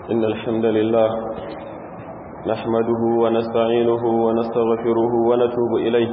إن الحمد لله نحمده ونستعينه ونستغفره ونتوب إليه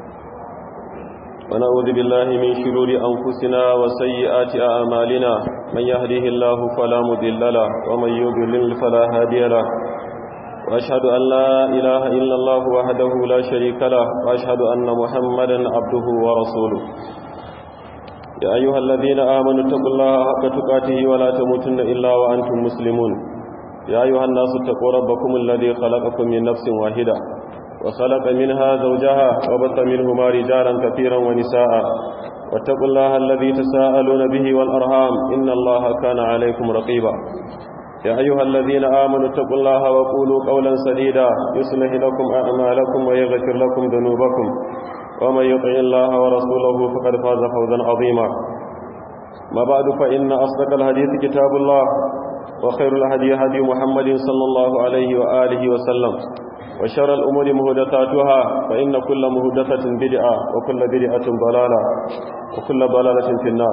ونعوذ بالله من شرور أنفسنا وسيئات أعمالنا من يهده الله فلا مضل له ومن يضلل فلا هادي له وأشهد أن لا إله إلا الله وحده لا شريك له وأشهد أن محمدا عبده ورسوله يا أيها الذين آمنوا اتقوا الله حق تقاته ولا تموتن إلا وأنتم مسلمون يا أيها الناس اتقوا ربكم الذي خلقكم من نفس واحدة وخلق منها زوجها وبث منهما رجالا كثيرا ونساء واتقوا الله الذي تساءلون به والأرhام إن الله كان عليكم رقيبا يا أيها الذين آمنوا اتقوا الله وقولوا قولا سديدا يصلح لكم أعمالكم ويغفر لكم ذنوبكم ومن يطع الله ورسوله فقد فاز فوزا عظيما ما بعد فإن أصدق الحديث كتاب الله وخير الهدي هدي محمد صلى الله عليه وآله وسلم وشر الأمور مهدثاتها فإن كل مهدثة بدعة وكل بدعة ضلالة وكل ضلالة في النار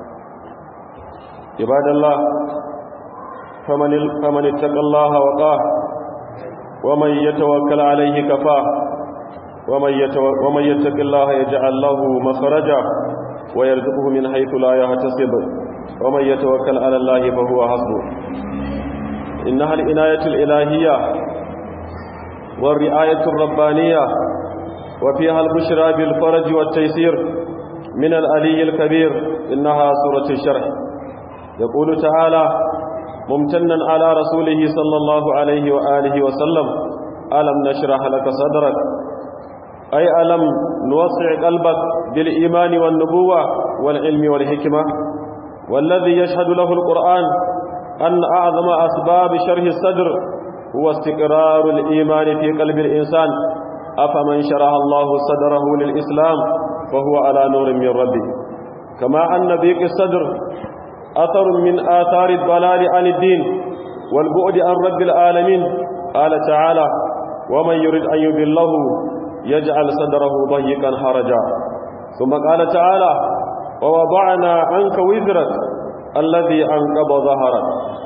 عباد الله فمن, فمن اتقى الله وقاه ومن يتوكل عليه كفاه ومن, يتو ومن يتق الله يجعل له مخرجا ويرزقه من حيث لا يحتسب ومن يتوكل على الله فهو حسبه إنها العناية الإلهية والرعاية الربانية وفيها البشرى بالفرج والتيسير من الألي الكبير إنها سورة الشرح يقول تعالى ممتنا على رسوله صلى الله عليه وآله وسلم ألم نشرح لك صدرك أي ألم نوسع قلبك بالإيمان والنبوة والعلم والحكمة والذي يشهد له القرآن أن أعظم أسباب شرح الصدر هو استقرار الإيمان في قلب الإنسان أفمن شرح الله صدره للإسلام فهو على نور من ربه كما أن ضيق الصدر أثر من آثار الضلال عن الدين والبعد عن رب العالمين قال تعالى ومن يريد أن يضله يجعل صدره ضيقا حرجا ثم قال تعالى ووضعنا عنك وزرك الذي أنقض ظهرك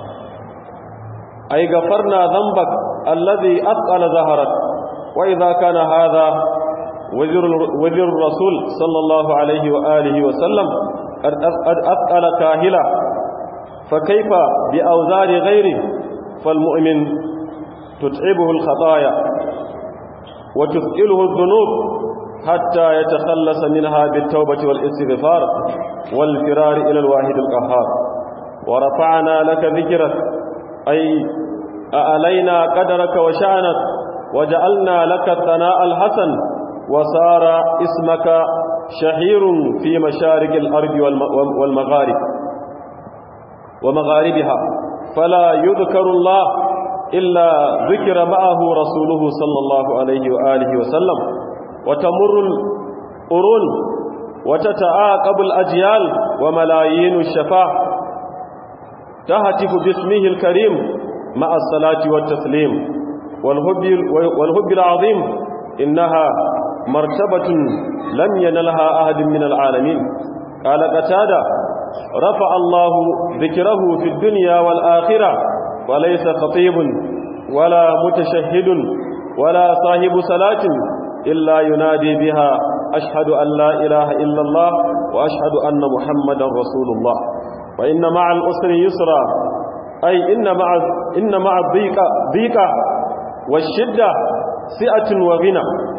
أي غفرنا ذنبك الذي أثقل ظهرك وإذا كان هذا وزر, وزر الرسول صلى الله عليه وآله وسلم قد أثقل كاهلا فكيف بأوزار غيره فالمؤمن تتعبه الخطايا وتثقله الذنوب حتى يتخلص منها بالتوبة والاستغفار والفرار إلى الواحد القهار ورفعنا لك ذكرك أي أألينا قدرك وشأنك وجعلنا لك الثناء الحسن وصار اسمك شهير في مشارق الأرض والمغارب ومغاربها فلا يذكر الله إلا ذكر معه رسوله صلى الله عليه وآله وسلم وتمر القرون وتتعاقب الأجيال وملايين الشفاع تهتف باسمه الكريم مع الصلاة والتسليم والهب, والهب العظيم إنها مرتبة لم ينلها أحد من العالمين قال قتادة رفع الله ذكره في الدنيا والآخرة وليس خطيب ولا متشهد ولا صاحب صلاة إلا ينادي بها أشهد أن لا إله إلا الله وأشهد أن محمدا رسول الله وإن مع الأسر يسرا أي إن مع إن مع الضيق ضيقة والشدة سئة وغنى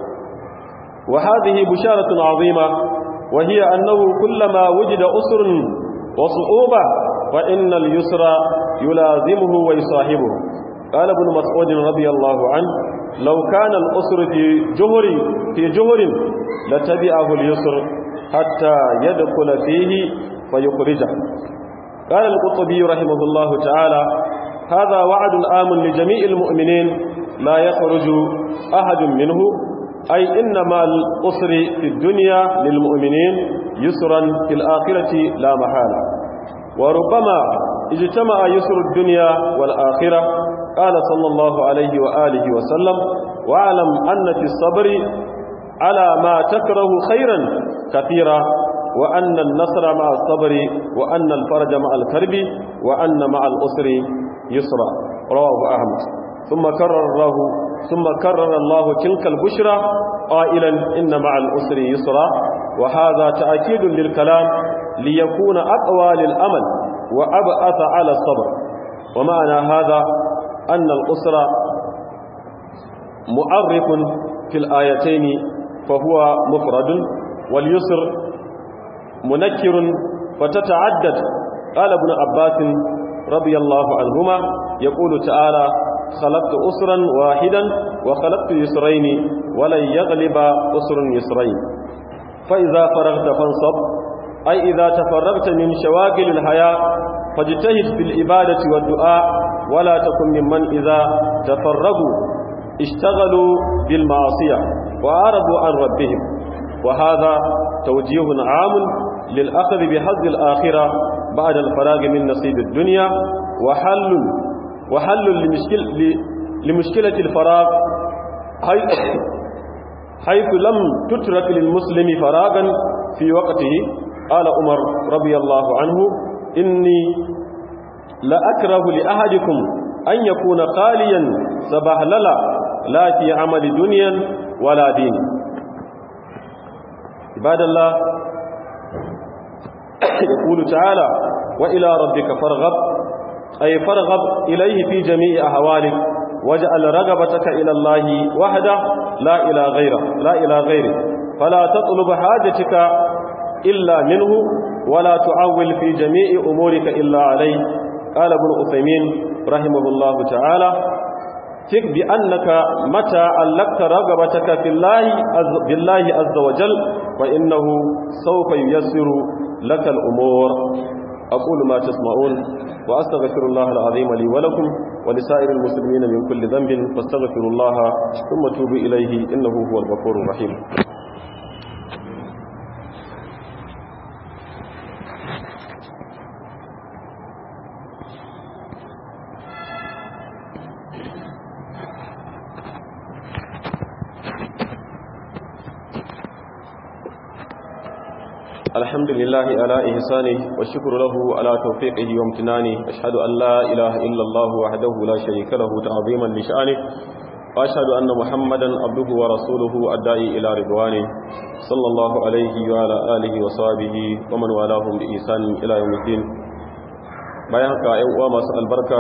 وهذه بشارة عظيمة وهي أنه كلما وجد أسر وصعوبة فإن اليسر يلازمه ويصاحبه قال ابن مسعود رضي الله عنه لو كان الأسر في جهر في جهر لتبعه اليسر حتى يدخل فيه فيخرجه قال القطبي رحمه الله تعالى هذا وعد آمن لجميع المؤمنين لا يخرج أحد منه أي إنما الأسر في الدنيا للمؤمنين يسرا في الآخرة لا محالة وربما اجتمع يسر الدنيا والآخرة قال صلى الله عليه وآله وسلم واعلم أن في الصبر على ما تكره خيرا كثيرا وأن النصر مع الصبر وأن الفرج مع الكرب وأن مع الأسر يسرا رواه أحمد ثم كرر الله ثم كرر الله تلك البشرى قائلا إن مع الأسر يسرا وهذا تأكيد للكلام ليكون أقوى للأمل وأبأث على الصبر ومعنى هذا أن الأسر مؤرف في الآيتين فهو مفرد واليسر منكر فتتعدد قال ابن عباس رضي الله عنهما يقول تعالى خلقت أسرا واحدا وخلقت يسرين ولن يغلب أسر يسرين فإذا فرغت فانصب أي إذا تفرغت من شواغل الحياة فاجتهد في العبادة والدعاء ولا تكن ممن إذا تفرغوا اشتغلوا بالمعصية وأعرضوا عن ربهم وهذا توجيه عام للأخذ بحظ الآخرة بعد الفراغ من نصيب الدنيا وحل وحل لمشكل لمشكلة الفراغ حيث لم تترك للمسلم فراغا في وقته قال عمر رضي الله عنه إني لأكره لأحدكم أن يكون خاليا سبهللا لا في عمل دنيا ولا دين عباد الله يقول تعالى وإلى ربك فارغب أي فارغب إليه في جميع أهوالك واجعل رغبتك إلى الله وحده لا إلى غيره لا إلى غيره فلا تطلب حاجتك إلا منه ولا تعول في جميع أمورك إلا عليه قال ابن أثيمين رحمه الله تعالى ثق بأنك متى علقت رغبتك في الله بالله عز وجل فإنه سوف ييسر لك الأمور أقول ما تسمعون وأستغفر الله العظيم لي ولكم ولسائر المسلمين من كل ذنب فاستغفروا الله ثم توبوا إليه إنه هو الغفور الرحيم الحمد لله على إحسانه والشكر له على توفيقه وامتنانه أشهد أن لا إله إلا الله وحده لا شريك له تعظيما لشأنه وأشهد أن محمدا عبده ورسوله الداعي إلى رضوانه صلى الله عليه وعلى آله وصحبه ومن والاهم بإحسان إلى يوم الدين bayan haka ‘yan uwa masu albarka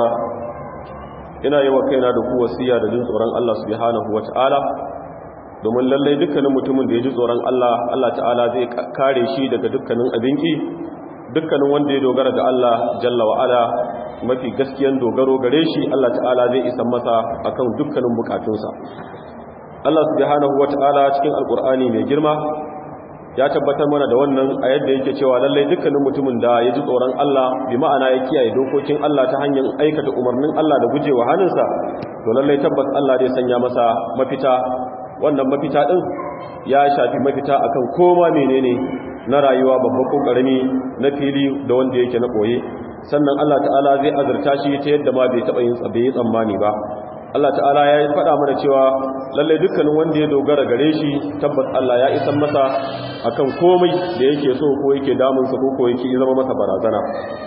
ina yi wa kaina da ku wasiya da jin tsoron Allah subhanahu wa ta'ala domin lallai dukkanin mutumin da ya ji tsoron Allah Allah ta'ala zai kare shi daga dukkanin abinki dukkanin wanda ya dogara ga Allah jalla wa'ala mafi gaskiyan dogaro gare shi Allah ta'ala zai isa masa akan dukkanin bukatunsa Allah subhanahu wata'ala cikin alkur'ani mai girma ya tabbatar mana da wannan a yadda yake cewa lallai dukkanin mutumin da ya ji tsoron Allah bi ma'ana ya kiyaye dokokin Allah ta hanyar aikata umarnin Allah da gujewa hannunsa to lallai tabbas Allah zai sanya masa mafita wannan mafita ɗin ya shafi mafita akan koma menene na rayuwa babban ko karami na fili da wanda yake na koye sannan Allah ta'ala zai azurta shi ta yadda ma bai taɓa yin tsabe tsammani ba Allah ta'ala ya yi faɗa mana cewa lallai dukkanin wanda ya dogara gare shi tabbas Allah ya isan masa akan komai da yake so ko yake damunsa ko ko yake zama masa barazana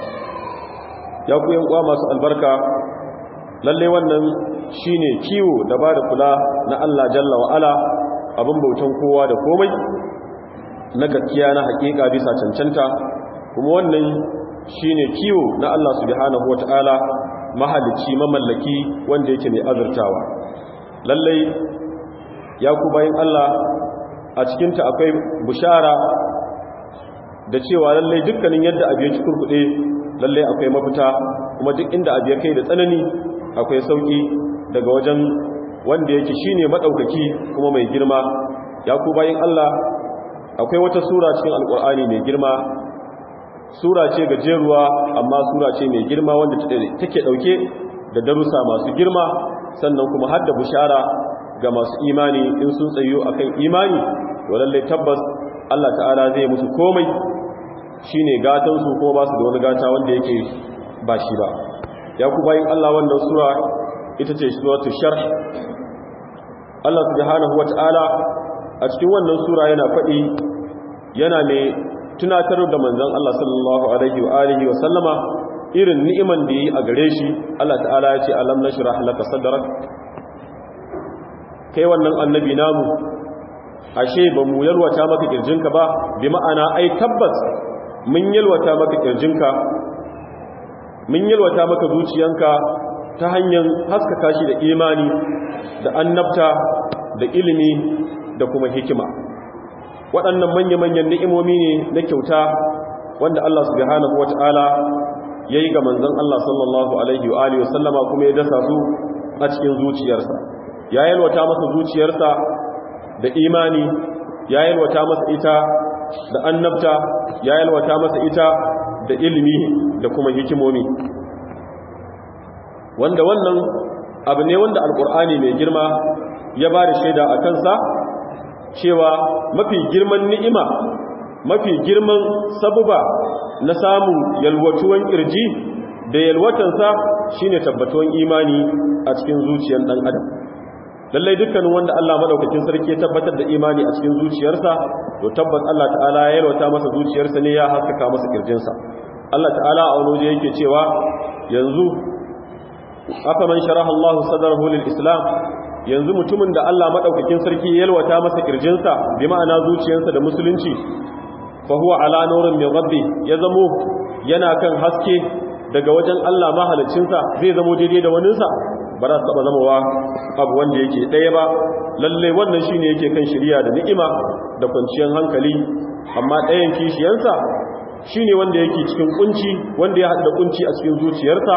ya ku yan uwa masu albarka lalle wannan shine kiwo da ba da kula na Allah jalla wa'ala abin bautan kowa da komai na gaskiya na hakika bisa cancanta kuma wannan shine kiwo na Allah subhanahu wata'ala mahalicci mamallaki wanda yake mai azurtawa lalle ya ku bayin Allah a cikinta akwai bushara da cewa lalle dukkanin yadda abu ya ci kurkuɗe lalle akwai mafita kuma duk inda abu ya kai da tsanani akwai sauki daga wajen wanda yake shine madaukaki kuma mai girma ya ku bayin Allah akwai wata sura cikin alkur'ani mai girma sura ce gajeruwa amma sura ce mai girma wanda take dauke da darussa masu girma sannan kuma har da bushara ga masu imani in sun tsayo akan imani to lalle tabbas Allah ta'ala zai musu komai shine gatan su kuma ba su da wani gata wanda yake ba shi ba ya ku bayin Allah wannan sura ita ce suratul sharh Allah subhanahu wata'ala a cikin wannan sura yana faɗi yana mai tunatar da manzon Allah sallallahu alaihi wa alihi wa sallama irin ni'iman da yi a gare shi Allah ta'ala ya ce alam nashrah laka sadrak kai wannan annabi namu ashe ba mu yalwata maka kirjinka ba bi ma'ana ai tabbas mun yalwata maka kirjinka mun yalwata maka zuciyanka ta hanyar haskaka shi da imani da annabta da ilimi da kuma hikima waɗannan manya-manyan ni'imomi ne na kyauta wanda Allah subhanahu wata'ala ya yi ga manzon Allah sallallahu alaihi wa alihi wasallama kuma ya dasa su a cikin zuciyarsa ya yalwata masa zuciyarsa da imani ya yalwata masa ita da annabta ya yalwata masa ita da ilimi da kuma hikimomi wanda wannan abu ne wanda alkur'ani mai girma ya ba da shaida a kansa cewa mafi girman ni'ima mafi girman sabuba na samun yalwatuwan kirji da yalwatansa shine tabbatuwan imani a cikin zuciyar dan adam lallai dukkanin wanda Allah madaukakin sarki ya tabbatar da imani a cikin zuciyarsa to tabbas Allah ta'ala ya yalwata masa zuciyarsa ne ya haskaka masa kirjinsa Allah ta'ala a wani waje yake cewa yanzu afa man sharaha Allah sadrahu lil islam yanzu mutumin da Allah madaukakin sarki ya yalwata masa kirjinsa bi ma'ana zuciyarsa da musulunci fa huwa ala nurin min rabbi ya zamo yana kan haske daga wajen Allah mahaliccinsa zai zamo daidai da waninsa ba za su taɓa zamowa abu wanda yake ɗaya ba lallai wannan shi ne yake kan shirya da ni'ima da kwanciyar hankali amma ɗayan kishiyansa shi ne wanda yake cikin kunci wanda ya haɗa kunci a cikin zuciyarsa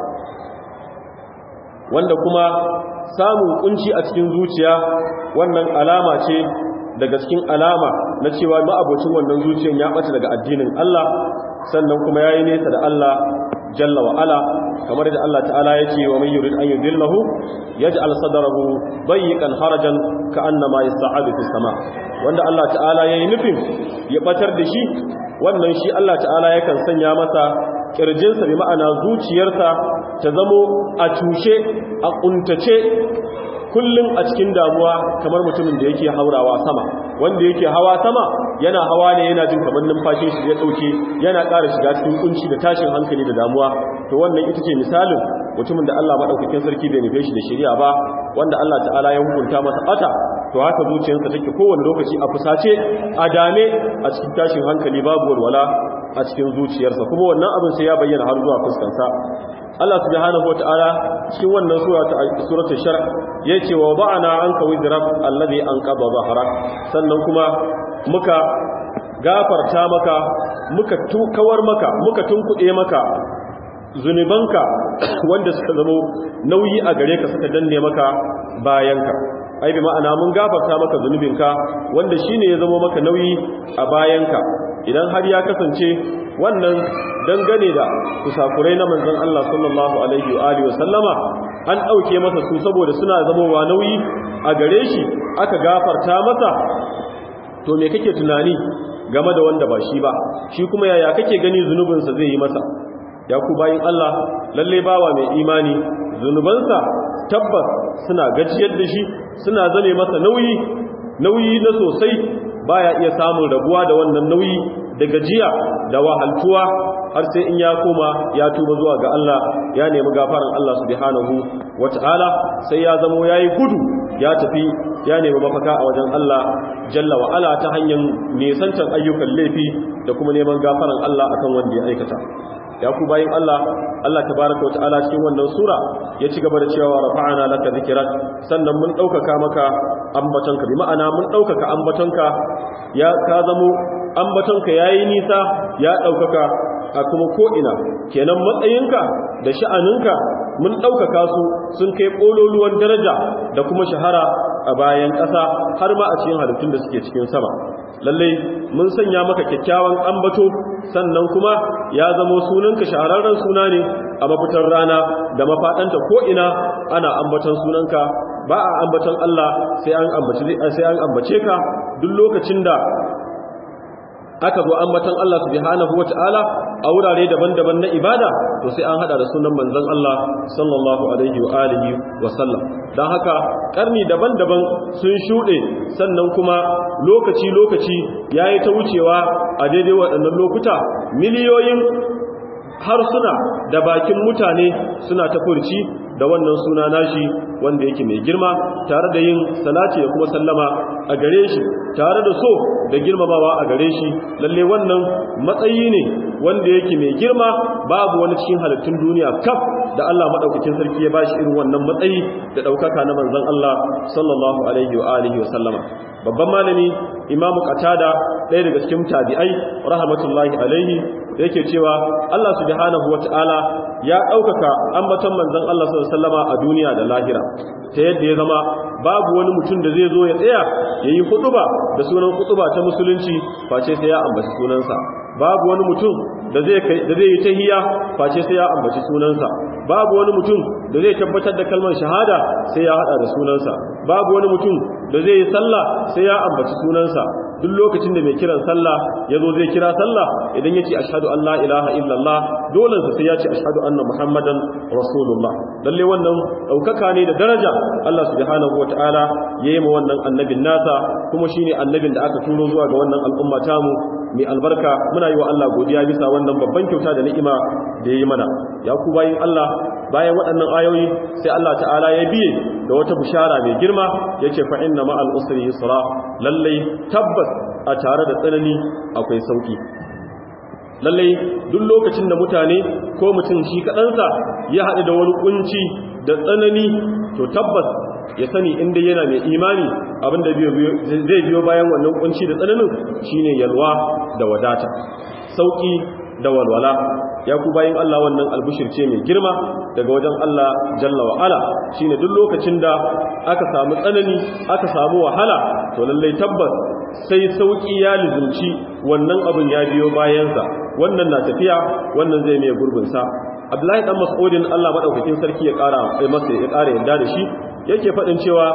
wanda kuma samun kunci a cikin zuciya wannan alama ce daga cikin alama na cewa ma'abocin wannan zuciyar ya ɓace daga addinin Allah sannan kuma ya yi nesa da Allah jalla wa ala kamar da Allah ta'ala ya ce wa man yurid an yudillahu yaj'al sadrahu dayyqan harajan ka'annama yas'adu fis sama wanda Allah ta'ala yayi nufin ya batar da shi wannan shi Allah ta'ala yakan sanya masa kirjinsa bi ma'ana zuciyarsa ta zamo a tushe a kuntace kullum a cikin damuwa kamar mutumin da yake haurawa sama wanda yake hawa sama yana hawa ne yana jin kamar numfashin shi ya dauke yana ƙara shiga cikin kunci da tashin hankali da damuwa to wannan ita ce misalin mutumin da Allah madaukakin sarki bai nufe shi da shari'a ba wanda Allah ta'ala ya hukunta masa bata to haka zuciyarsa take kowane lokaci a fusace a dame a cikin tashin hankali babu walwala a cikin zuciyarsa kuma wannan abin sai ya bayyana har zuwa fuskansa Allah subhanahu wataala cikin wannan sura ta suratul shar yace wa ba'ana anka wizrak alladhi anqadha dhahrak sannan kuma muka gafarta maka muka kawar maka muka tunkuɗe maka zunubanka wanda suka zama nauyi a gare ka suka danne maka bayanka ai bi ma'ana mun gafarta maka zunubinka wanda shine ya zama maka nauyi a bayanka idan har ya kasance wannan dangane da kusakurai na manzon Allah sallallahu alaihi wa alihi wasallama an dauke masa su saboda suna zamowa nauyi a gare shi aka gafarta masa to me kake tunani game da wanda ba shi ba shi kuma yaya kake gani zunubinsa zai yi masa ya ku bayin Allah lalle bawa mai imani zunubansa tabbas suna gajiyar da shi suna zame masa nauyi nauyi na sosai baya iya samun rabuwa da wannan nauyi da gajiya da wahaltuwa har sai in ya koma ya tuba zuwa ga Allah ya nemi gafaran Allah subhanahu wata'ala sai ya zamo yayi gudu ya tafi ya nemi mafaka a wajen Allah jalla wa ala ta hanyar nesantar ayyukan laifi da kuma neman gafaran Allah akan wanda ya aikata ya ku bayin Allah Allah tabaraka wa ta'ala cikin wannan sura ya ci gaba da cewa rafa'ana laka zikrak sannan mun daukaka maka ambatonka bi ma'ana mun daukaka ambatonka ya ka zamo ambatonka yayi nisa ya daukaka a kuma ko ina kenan matsayinka da sha'aninka mun daukaka su sun kai kololuwan daraja da kuma shahara a bayan ƙasa har ma a cikin halittun da suke cikin sama lallai mun sanya maka kyakkyawan ambato sannan kuma ya zamo sunanka shahararren suna ne a mafitar rana da mafaɗanta ko'ina ana ambaton sunanka ba a ambaton Allah sai an ambace ka duk lokacin da aka zo ambaton Allah subhanahu wata'ala a wurare daban-daban na ibada to sai an hada da sunan manzon Allah sallallahu alaihi wa alihi wa sallam dan haka karni daban-daban sun shude sannan kuma lokaci-lokaci yayi ta wucewa a daidai waɗannan lokuta miliyoyin harsuna da bakin mutane suna ta furci da wannan suna nashi wanda yake mai girma tare da yin salati da kuma sallama a gare shi tare da so da girmamawa a gare shi lalle wannan matsayi ne wanda yake mai girma babu wani cikin halittun duniya kaf da Allah madaukakin sarki ya bashi irin wannan matsayi da daukaka na manzon Allah sallallahu alaihi wa alihi wa sallama babban malami imamu qatada ɗaya daga cikin tabi'ai rahmatullahi alaihi yake cewa Allah subhanahu wata'ala ya ɗaukaka ambaton manzon Allah sallallahu alaihi wasallama a duniya da lahira ta yadda ya zama babu wani mutum da zai zo ya tsaya yayi hutuba da sunan hutuba ta musulunci face sai ya ambaci sunansa babu wani mutum da zai da zai yi tahiyya face sai ya ambaci sunansa babu wani mutum da zai tabbatar da kalmar shahada sai ya hada da sunansa babu wani mutum da zai yi sallah sai ya ambaci sunansa duk lokacin da mai kiran sallah ya zo zai kira sallah idan ya ce ashadu an la ilaha illallah dole sai ya ce ashadu anna muhammadan rasulullah lalle wannan ɗaukaka ne da daraja Allah subhanahu wataala ya yi ma wannan annabin nasa kuma shine annabin da aka turo zuwa ga wannan al'umma tamu mai albarka muna yi wa Allah godiya bisa wannan babban kyauta da ni'ima da ya yi mana ya ku bayin Allah bayan waɗannan ayoyi sai Allah ta'ala ya biye da wata bishara mai girma yace fa inna ma'al usri yusra lallai tabbas a tare da tsanani akwai sauki lallai duk lokacin da mutane ko mutum shi kaɗansa ya haɗu da wani kunci da tsanani to tabbas ya sani inda yana mai imani abinda zai biyo bayan wannan kunci da tsananin shine yalwa da wadata sauki da walwala ya ku bayin Allah wannan albushir ce mai girma daga wajen Allah jalla wa ala shine duk lokacin da aka samu tsanani aka samu wahala to lallai tabbas sai sauki ya lizunci wannan abin ya biyo bayansa wannan na tafiya wannan zai mai gurbin sa Abdullahi dan Mas'udin Allah madaukakin sarki ya kara sai masa ya kara yadda da shi yake fadin cewa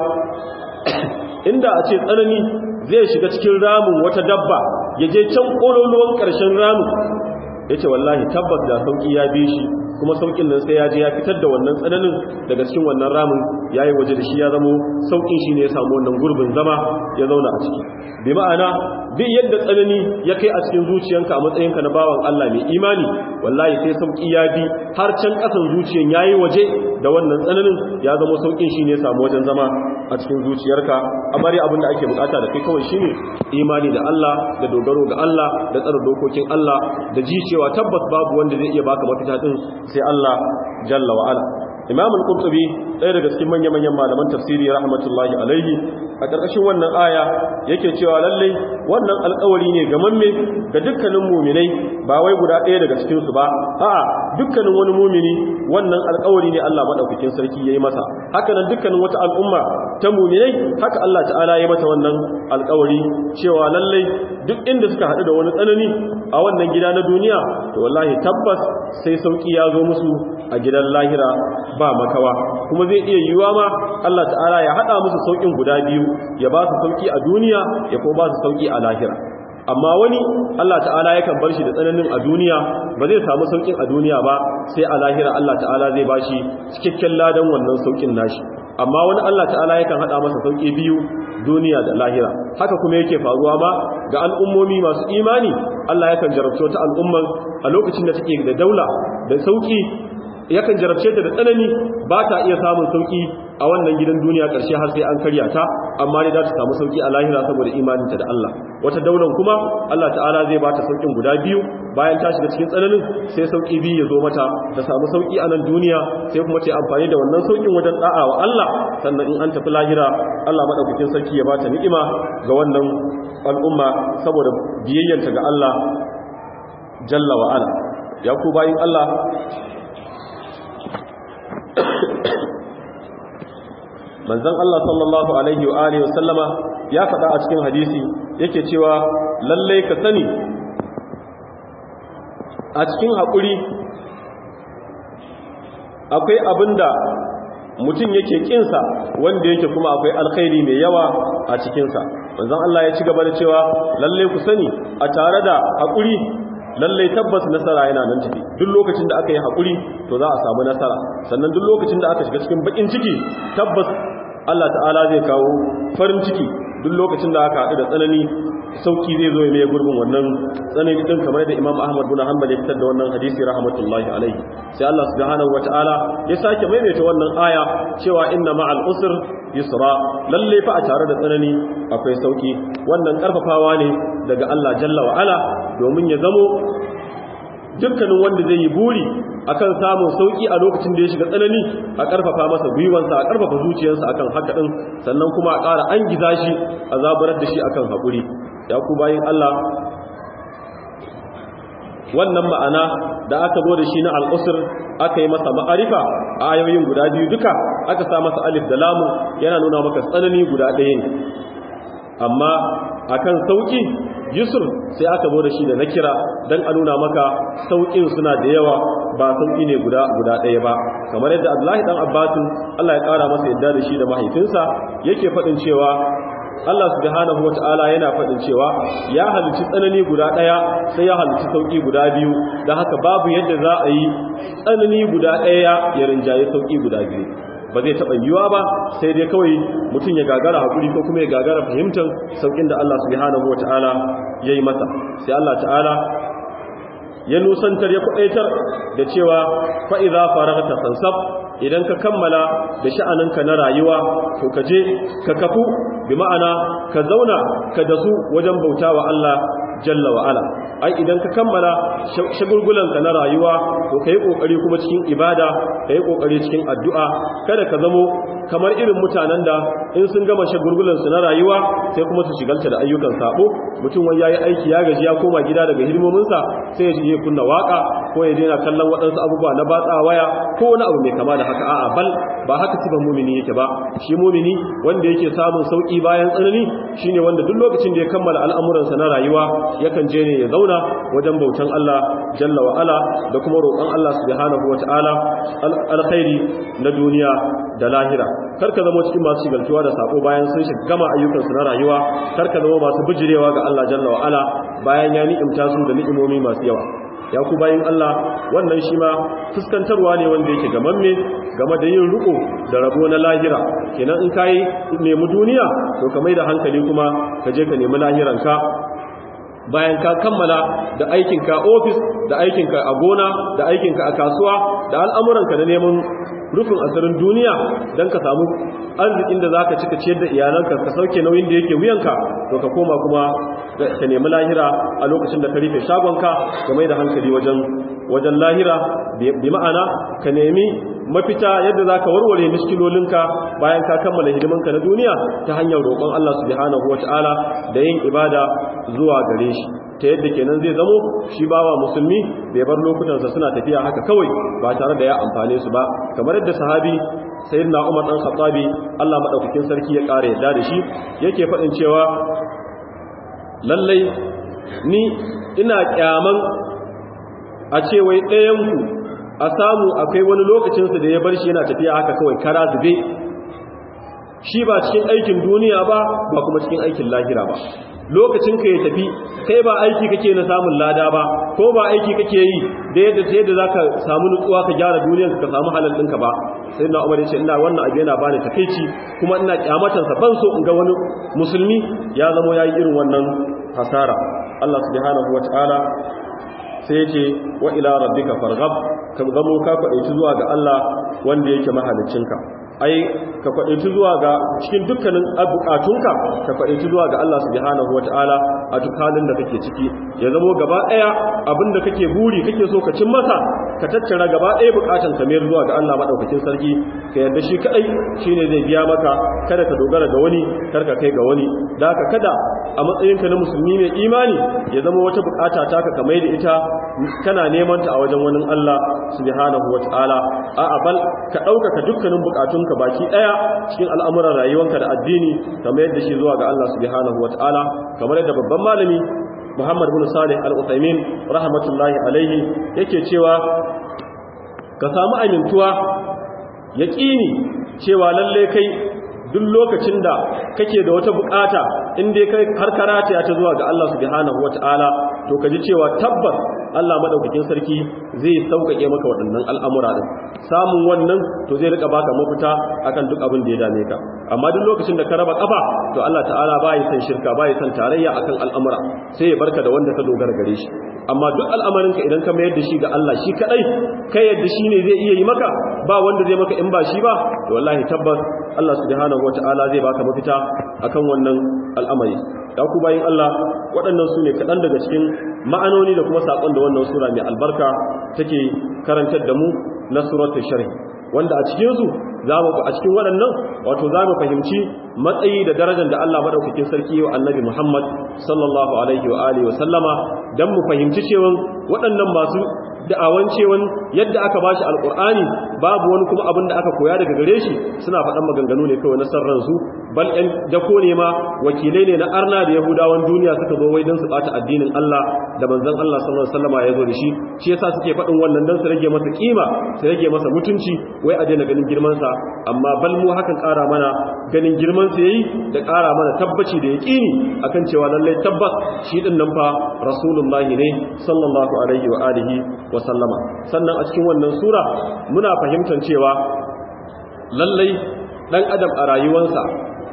inda a ce tsanani zai shiga cikin ramin wata dabba ya je can kololuwan karshen ramin ya ce wallahi tabbas da sauki ya bi shi kuma saukin nan sai ya je ya fitar da wannan tsananin daga cikin wannan ramin ya yi waje da shi ya zamo saukin shi ne ya samu wannan gurbin zama ya zauna a ciki bi ma'ana bi yadda tsanani ya kai a cikin zuciyanka a matsayinka na bawan Allah mai imani wallahi sai sauki ya bi har can kasan zuciyan ya yi waje da wannan tsananin ya zamo saukin shi ne ya samu wajen zama a cikin zuciyarka amma dai abin da ake bukata da kai kawai shine imani da Allah da dogaro ga Allah da tsare dokokin Allah da ji cewa tabbas babu wanda zai iya baka mafita din sai Allah jalla wa ala Imam al-Qurtubi ɗaya daga cikin manya-manyan malaman tafsiri rahmatullahi alaihi a ƙarƙashin wannan aya yake cewa lalle wannan alƙawari ne ga mamme ga dukkanin muminai ba wai guda ɗaya daga cikin su ba a'a dukkanin wani mumini wannan alƙawari ne Allah madaukakin sarki yayi masa haka nan dukkanin wata al'umma ta muminai haka Allah ta'ala ya mata wannan alƙawari cewa lalle duk inda suka haɗu da wani tsanani a wannan gida na duniya to wallahi tabbas sai sauki ya zo musu a gidan lahira ba makawa kuma zai iya yiwuwa ma Allah ta'ala ya hada musu saukin guda biyu ya ba su sauki a duniya ya kuma ba su sauki a lahira amma wani Allah ta'ala yakan bar shi da tsananin a duniya ba zai samu saukin a duniya ba sai a lahira Allah ta'ala zai ba shi cikakken ladan wannan saukin nashi amma wani Allah ta'ala yakan hada masa sauki biyu duniya da lahira haka kuma yake faruwa ma ga al'ummomi masu imani Allah yakan jarabta ta al'umman a lokacin da take da daula da sauki yakan jarabce ta da tsanani ba ta iya samun sauki a wannan gidan duniya ƙarshe har sai an karya ta amma dai za ta samu sauki a lahira saboda imaninta da Allah wata daular kuma Allah ta'ala zai ba ta saukin guda biyu bayan ta shiga cikin tsananin sai sauki biyu ya zo mata ta samu sauki a nan duniya sai kuma ta amfani da wannan saukin wajen da'a wa Allah sannan in an tafi lahira Allah madaukakin sarki ya ba ta ni'ima ga wannan al'umma saboda biyayyanta ga Allah jalla wa ala ya ku bayin Allah manzon Allah sallallahu alaihi wa alihi wasallama ya faɗa a cikin hadisi yake cewa lalle ka sani a cikin haƙuri akwai abinda mutum yake kinsa wanda yake kuma akwai alkhairi mai yawa a cikinsa manzon Allah ya ci gaba da cewa lalle ku sani a tare da haƙuri lallai tabbas nasara yana nan tafi duk lokacin da aka yi haƙuri to za a samu nasara sannan duk lokacin da aka shiga cikin bakin ciki tabbas Allah ta'ala zai kawo farin ciki duk lokacin da aka haɗu da tsanani sauki zai zo ya mai gurbin wannan tsanani din kamar da Imam Ahmad bin Hanbal ya fitar da wannan hadisi rahmatullahi alaihi sai Allah subhanahu wataala ya sake maimaita wannan aya cewa inna ma'al usr yusra lalle fa a tare da tsanani akwai sauki wannan karfafawa ne daga Allah jalla wa ala domin ya zamo dukkanin wanda zai yi buri akan samun sauki a lokacin da ya shiga tsanani a karfafa masa gwiwansa a karfafa zuciyarsa akan haka din sannan kuma a ƙara an giza shi a zaburar da shi akan haƙuri ya ku bayin Allah wannan ma'ana da aka zo da shi na al'usur aka yi masa ma'arifa a ayoyin guda biyu duka aka sa masa alif da lamu yana nuna maka tsanani guda ɗaya ne amma akan sauki yusuf sai aka zo da shi da nakira dan a nuna maka saukin suna da yawa ba sauki ne guda guda ɗaya ba kamar yadda Abdullahi dan Abbas Allah ya kara masa yadda da shi da mahaifinsa yake faɗin cewa Allah subhanahu wata'ala yana faɗin cewa ya halicci tsanani guda ɗaya sai ya halicci sauki guda biyu da haka babu yadda za a yi tsanani guda ɗaya ya rinjaye sauki guda biyu ba zai taɓa yiwuwa ba sai dai kawai mutum ya gagara haƙuri ko kuma ya gagara fahimtar sauƙin da Allah subhanahu wa ta'ala ya yi masa sai Allah ta'ala ya nusantar ya kwaɗaitar da cewa fa'iza faragta sansab idan ka kammala da sha'aninka na rayuwa to ka je ka kafu bi ma'ana ka zauna ka dasu wajen bauta wa Allah jalla wa ala ai idan ka kammala shagulgulanka na rayuwa to kai kokari kuma cikin ibada kai kokari cikin addu'a kada ka zamo kamar irin mutanen da in sun gama shagulgulan su na rayuwa sai kuma su shigalta da ayyukan sabo mutum wai yayi aiki ya gaji ya koma gida daga hidimomin sa sai ya je kunna waka ko ya daina kallon waɗansu abubuwa na batsa waya ko wani abu mai kama da haka a'a bal ba haka sifan mumini yake ba shi mumini wanda yake samun sauki bayan tsanani shine wanda duk lokacin da ya kammala al'amuransa na rayuwa yakan je ne ya zauna wajen bautan Allah jalla wa ala da kuma roƙon Allah subhanahu wata'ala alkhairi na duniya da lahira karka zama cikin masu shigaltuwa da sako bayan sun shiga gama ayyukansu na rayuwa karka zama masu bijirewa ga Allah jalla wa ala bayan ya ni'imta su da ni'imomi masu yawa ya ku bayin Allah wannan shi ma fuskantarwa ne wanda yake gamamme game da yin riko da rabo na lahira kenan in kai nemi duniya to ka mai da hankali kuma ka je ka nemi lahiranka bayan ka kammala da aikinka ofis da aikinka a gona da aikinka a kasuwa da al'amuranka da neman rufin asirin duniya don ka samu arzikin da za ka cika ciyar da iyalanka ka sauke nauyin da yake wuyanka to ka koma kuma ka nemi lahira a lokacin da ka rufe shagonka ka mai da hankali wajen wajen lahira bi ma'ana ka nemi mafita yadda za ka warware miskilolinka bayan ka kammala hidimanka na duniya ta hanyar roƙon Allah subhanahu wata'ala da yin ibada zuwa gare shi ta yadda kenan zai zamo shi bawa musulmi bai bar lokutansa suna tafiya haka kawai ba tare da ya amfane su ba kamar yadda sahabi sayyidina Umar dan Khattabi Allah madaukakin sarki ya kare yadda da shi yake faɗin cewa lallai ni ina kyaman a ce wai ɗayanku a samu akwai wani lokacinsa da ya bar shi yana tafiya haka kawai kara zube shi ba cikin aikin duniya ba ba kuma cikin aikin lahira ba lokacin ka ya tafi kai ba aiki kake na samun lada ba ko ba aiki kake yi da yadda ta yadda zaka samu nutsuwa ka gyara duniyar ka samu halal ɗinka ba sai na umar yace ina wannan abu yana bani takeici kuma ina kyamatan sa ban so in ga wani musulmi ya zamo yayi irin wannan hasara Allah subhanahu wataala sai yace wa ila rabbika farghab ka zamo ka kwadaici zuwa ga Allah wanda yake mahaliccinka ai ka kwadaici zuwa ga cikin dukkanin bukatunka ka kwadaici zuwa ga Allah subhanahu wataala a duk halin da kake ciki ya zamo gaba daya abinda kake buri kake so ka cin masa ka tattara gaba daya bukatun ka mayar zuwa ga Allah madaukakin sarki ka yarda shi kadai shine zai biya maka kada ka dogara ga wani kar ka kai ga wani da haka kada a matsayinka na musulmi mai imani ya zama wata bukata taka ka mai da ita kana neman ta a wajen wani Allah subhanahu wataala a'a bal ka ɗaukaka dukkanin bukatunka baki ɗaya cikin al'amuran rayuwanka da addini kamar yadda shi zuwa ga Allah subhanahu wataala kamar yadda babban malami Muhammad bin Salih Al-Utsaimin rahmatullahi alaihi yake cewa ka samu amintuwa yaqini cewa lalle kai duk lokacin da kake da wata bukata in dai kai har karata ya ta zuwa ga Allah subhanahu wataala to ka ji cewa tabbas Allah madaukakin sarki zai sauƙaƙe maka waɗannan al'amura din samun wannan to zai rika baka mafita akan duk abin da ya dame ka amma duk lokacin da ka raba kafa to Allah ta'ala bai san shirka bai san tarayya akan al'amura sai ya barka da wanda ka dogara gare shi amma duk al'amarin ka idan ka mayar da shi ga Allah shi kadai kai yadda shi ne zai iya yi maka ba wanda zai maka in ba shi ba to wallahi tabbas Allah subhanahu wata'ala zai baka mafita akan wannan al'amari ya ku bayin Allah waɗannan su ne kaɗan daga cikin ma'anoni da kuma saƙon da wannan sura mai albarka take karantar da mu na suratul sharh wanda a cikinsu za mu a cikin waɗannan wato za mu fahimci matsayi da darajar da Allah madaukakin sarki wa annabi Muhammad sallallahu alaihi wa alihi wa sallama dan mu fahimci cewa waɗannan masu da'awan cewan yadda aka bashi alqur'ani babu wani kuma abin da aka koya daga gare shi suna faɗan maganganu ne kawai na sarran su bal ɗan dako ne ma wakilai ne na arna da yahudawan duniya suka zo wai don su ɓata addinin Allah da manzon Allah sallallahu alaihi wasallama ya zo da shi shi yasa suke faɗin wannan don su rage masa kima su rage masa mutunci wai a daina ganin girman sa amma bal mu hakan ƙara mana ganin girman sa yayi da ƙara mana tabbaci da yaqini akan cewa lallai tabbas shi din nan fa rasulullahi ne sallallahu alaihi wa alihi wa sallama sannan a cikin wannan sura muna fahimtar cewa lallai dan adam a rayuwarsa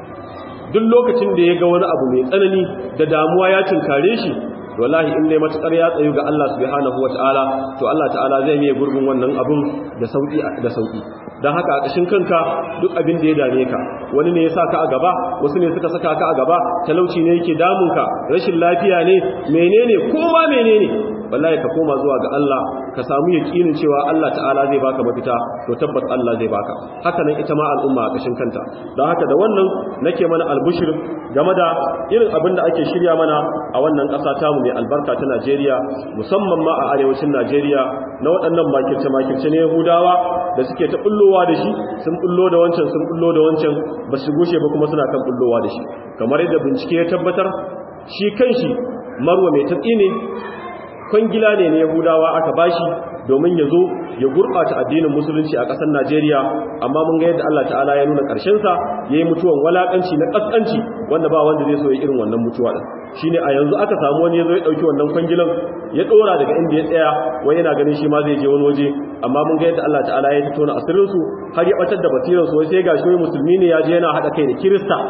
duk lokacin da ya ga wani abu mai tsanani da damuwa ya cinkare shi wallahi in dai matukar ya tsayu ga Allah subhanahu wataala to Allah ta'ala zai yi gurbin wannan abun da sauki da sauki dan haka a kashin kanka duk abin da ya dame ka wani ne ya saka a gaba wasu ne suka saka ka a gaba talauci ne yake damun ka rashin lafiya ne menene ko ma menene wallahi ka koma zuwa ga Allah ka samu yakinin cewa Allah ta'ala zai baka mafita to tabbas Allah zai baka haka nan ita ma al'umma a kashin kanta don haka da wannan nake mana albushir game da irin abin da ake shirya mana a wannan ƙasa tamu mai albarka ta Najeriya musamman ma a arewacin Najeriya na waɗannan makirce makirce ne Yahudawa da suke ta bullowa da shi sun bullo da wancan sun bullo da wancan ba su gushe ba kuma suna kan bullowa da shi kamar yadda bincike ya tabbatar shi kanshi marwa mai tatsi ne kwangila ne na yahudawa aka bashi domin ya zo ya gurɓata addinin musulunci a ƙasar najeriya amma mun ga yadda allah ta'ala ya nuna ƙarshensa ya yi mutuwan walaƙanci na ƙasƙanci wanda ba wanda zai so ya irin wannan mutuwa ɗin shi ne a yanzu aka samu wani ya zo ya ɗauki wannan kwangilan ya ɗora daga inda ya tsaya wai yana ganin shi ma zai je wani waje amma mun ga yadda allah ta'ala ya fito na asirinsu har ya ɓatar da basiransu wai sai ga shi wai musulmi ne ya je yana haɗa kai da kirista